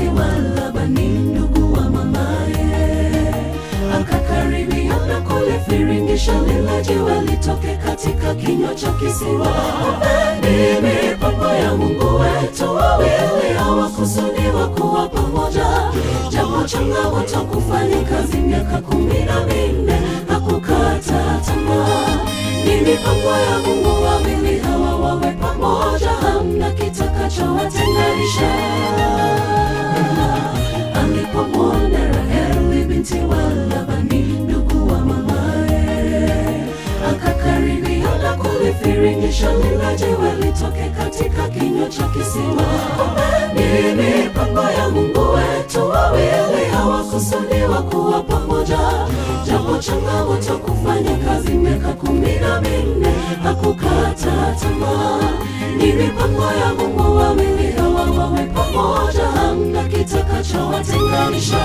wa Labani ndugu wa mamaye, akakaribia na kulifiringisha lile jiwe litoke katika kinywa cha kisiwa. Ni mipango ya Mungu wetu, wawili hawakusudiwa kuwa pamoja, japo changamoto kufanya kazi miaka kumi na minne hakukata tamaa. Ni mipango ya Mungu, wawili hawa wawe pamoja, hamna kitakachowatenganisha. Alipomwona Raheli binti wa Labani ndugu wa mamaye, akakaribia na kulifiringisha lile jiwe litoke katika kinywa cha kisima. Ni mipango ya Mungu wetu, wawili hawakusudiwa kuwa pamoja, japo changamoto kufanya kazi miaka kumi na minne hakukata tamaa. Ni mipango ya Mungu, wawili hawa wawe pamoja, hamna kitakachowatenganisha.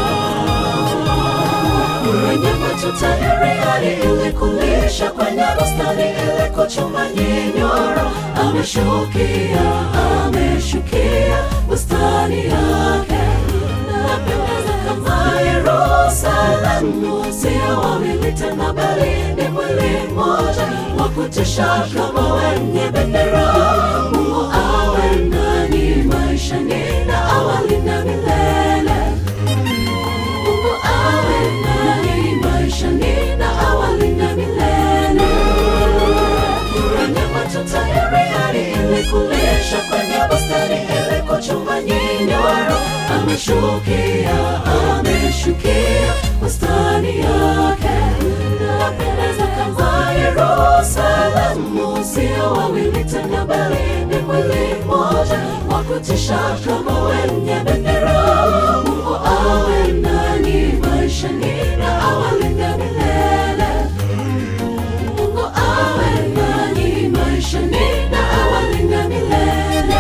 Kwenye matuta ya riari ili kulisha, kwenye bustani ili kuchuma nyinyoro, ameshukia, ameshukia bustani yake napendeza kama Yerusalemu, sio wawili tena, bali ni mwili mmoja wa kutisha kama wenye bendera. Mungu awe nani maishani na awali na milele. Mungu awe nani maishani na awali na milele. Kwenye matuta ya riari ili kulisha, kwenye bustani ili kuchuma nyinyoro, ameshukia, ameshukia bustani yake. Napendeza kama Yerusalemu, sio wawili tena, bali ni mwili mmoja wa kutisha kama wenye bendera. Mungu awe nani maishani na awali na milele. Mungu awe nani maishani na awali na milele.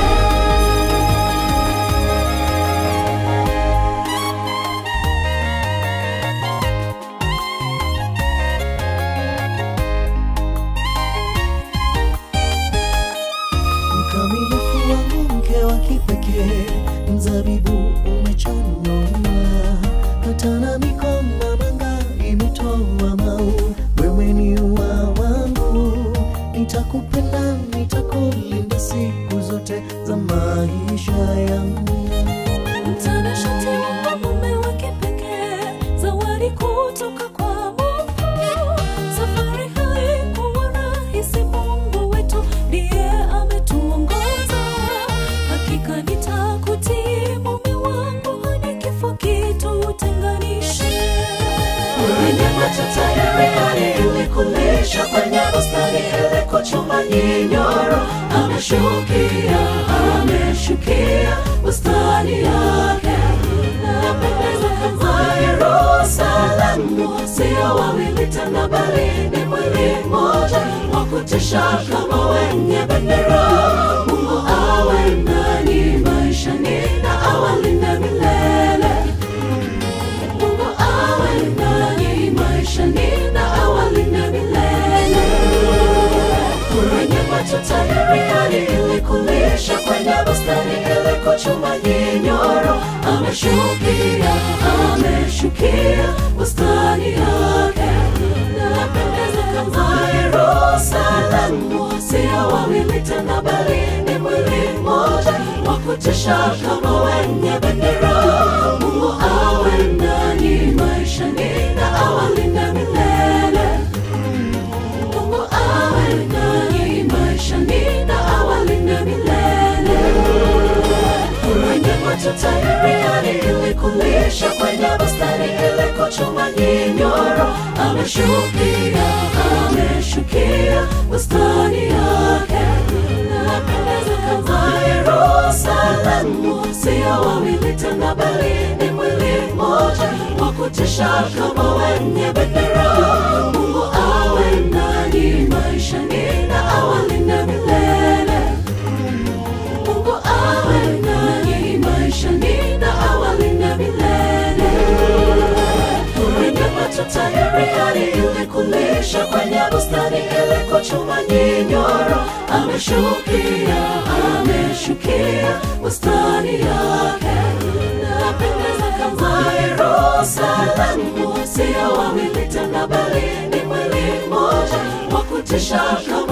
mkamilifu wangu, mke wa kipekee, mzabibu umechanwa, hata na migomba manga imetoa mau. Wewe ni ua wangu, nitakupenda, nitakulinda siku zote za maisha yangu. Mtanashati wa mume wa kipekee, zawadi kutoka kwa Mungu. Safari haikuwa rahisi, Mungu wetu ndiye ametuongoza. Hakika nitakutii mume wangu hadi kifo kitutenganishe. Kwenye matuta ya riari ili kulisha, kwenye bustani ili kuchuma nyinyoro, ameshukia, ameshukia bustani yake. Napendeza kama Yerusalemu, sio wawili tena, bali ni mwili mmoja wa kutisha kama wenye bendera. Mungu awe nani maishani na awali na milele. Mungu awe nani maishani na awali na milele. Kwenye matuta ya riari ili kulisha, kwenye bustani ili kuchuma nyinyoro, ameshukia, ameshukia bustani yake. Napendeza kama Yerusalemu, sio wawili tena, bali ni mwili mmoja wa kutisha kama wenye bendera. Mungu awe nani maishani na awali na milele. Mungu awe nani maishani na awali na milele. Kwenye matuta ya riari ili kulisha, kwenye bustani ili kuchuma nyinyoro, ameshukia, ameshukia bustani yake. Napendeza kama Yerusalemu, sio wawili tena, bali ni mwili mmoja wa kutisha kama wenye bendera. Mungu awe nani maishani na awali na milele. Mungu awe nani maishani na awali na milele. Kwenye matuta ya riari ili kulisha, kwenye bustani ili kuchuma nyinyoro, ameshukia, ameshukia bustani yake. kutisha kama